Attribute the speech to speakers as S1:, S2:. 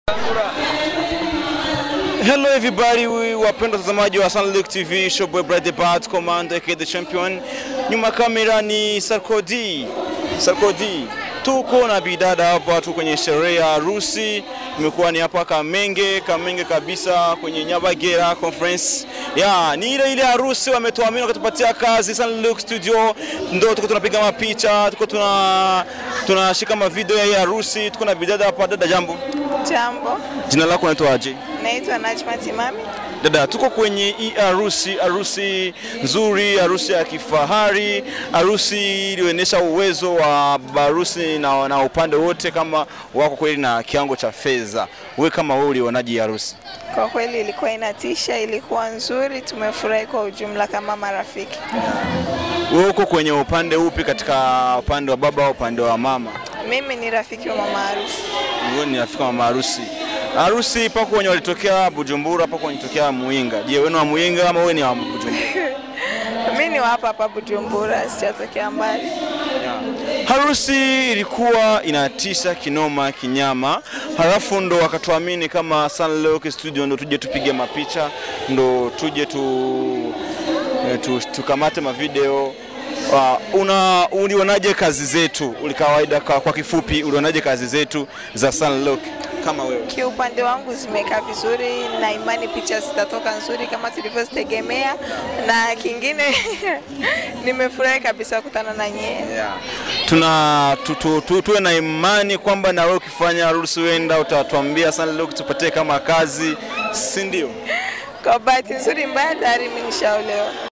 S1: Hello everybody, we wapenda watazamaji wa Sunlook TV, showboy Brother Bad Commando aka the champion. Nyuma kamera ni Sarkodi. Sarkodi. Tuko na bidada hapa tu kwenye sherehe ya harusi. Imekuwa ni hapa Kamenge, Kamenge kabisa kwenye Nyabagera conference. Ya, ni ile ile harusi wametuamini wakatupatia kazi Sunlook Studio. Ndio tuko tunapiga mapicha, tuko tuna tunashika mavideo ya hii harusi. Tuko na bidada hapa. Dada, jambo.
S2: Jambo,
S1: Jina lako unaitwaje?
S2: naitwa Najma Timami.
S1: Dada, tuko kwenye hii harusi, harusi nzuri, harusi ya kifahari, harusi iliyoonyesha uwezo wa baba harusi na, na upande wote kama wako kweli na kiwango cha fedha. Wewe kama wewe ulionaje hii harusi?
S2: Kwa kweli ilikuwa inatisha, ilikuwa nzuri, tumefurahi kwa ujumla kama marafiki.
S1: Wewe uko kwenye upande upi, katika upande wa baba au upande wa mama?
S2: Mimi ni rafiki wa mama harusi.
S1: Wewe ni rafiki wa mama harusi. Harusi pako wenye walitokea Bujumbura, pako wenye walitokea Muinga. Je, wewe ni wa Muinga ama wewe ni wa Bujumbura?
S2: Mimi ni wa hapa hapa Bujumbura, sijatokea mbali.
S1: Harusi ilikuwa inatisha kinoma kinyama, halafu ndo wakatuamini kama Sunlock Studio ndo tuje tupige mapicha, ndo tuje tu, eh, tu, tukamate mavideo. Uh, una ulionaje kazi zetu? Ulikawaida kwa, kwa kifupi ulionaje kazi zetu za Sunlock kama wewe?
S2: Kiupande wangu zimekaa vizuri na imani picha zitatoka nzuri kama tulivyozitegemea, na kingine nimefurahi kabisa kukutana na nyie.
S1: Yeah. Tuna tu, tu, tu, tuwe na imani kwamba na wewe ukifanya harusi wenda utatuambia Sunlock tupatie kama kazi, si ndio?
S2: Kwa bahati nzuri mbaya tayari mimi nishaolewa.